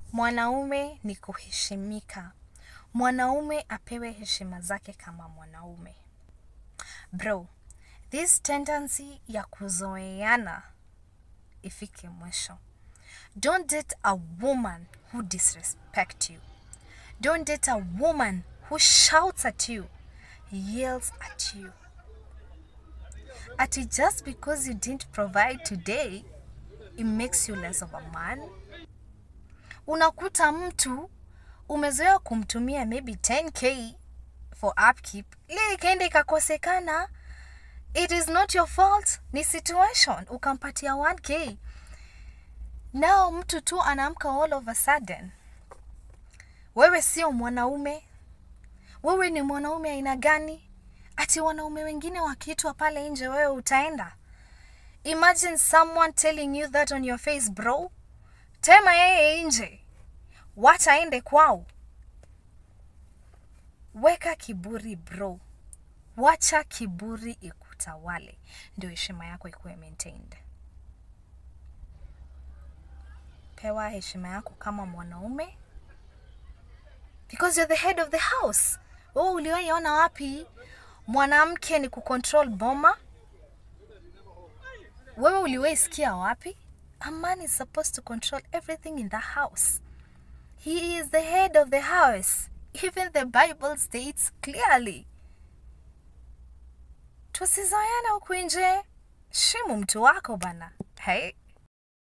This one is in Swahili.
Mwanaume ni kuheshimika. Mwanaume apewe heshima zake kama mwanaume. Bro, this tendency ya kuzoeana ifike mwisho. Don't date a woman who disrespect you. Don't date a woman who shouts at you, yells at you. Ati just because you didn't provide today, it makes you less of a man. Unakuta mtu umezoea kumtumia maybe 10k for upkeep, ile ikaenda ikakosekana. It is not your fault, ni situation. Ukampatia 1k. Now mtu tu anaamka all of a sudden. Wewe sio mwanaume. Wewe ni mwanaume aina gani? Ati wanaume wengine wakiitwa pale nje wewe utaenda? Imagine someone telling you that on your face bro. Tema yeye nje. Wacha aende kwao. Weka kiburi bro. Wacha kiburi ikutawale. Ndio heshima yako ikuwe maintained. Pewa heshima yako kama mwanaume because you're the head of the house. Wewe uliwahi ona wapi mwanamke ni kucontrol boma? Wewe uliwahi sikia wapi? A man is supposed to control everything in the house. He is the head of the house. Even the Bible states clearly. Tusizoeane huku nje. Shimu mtu wako bana. Hey.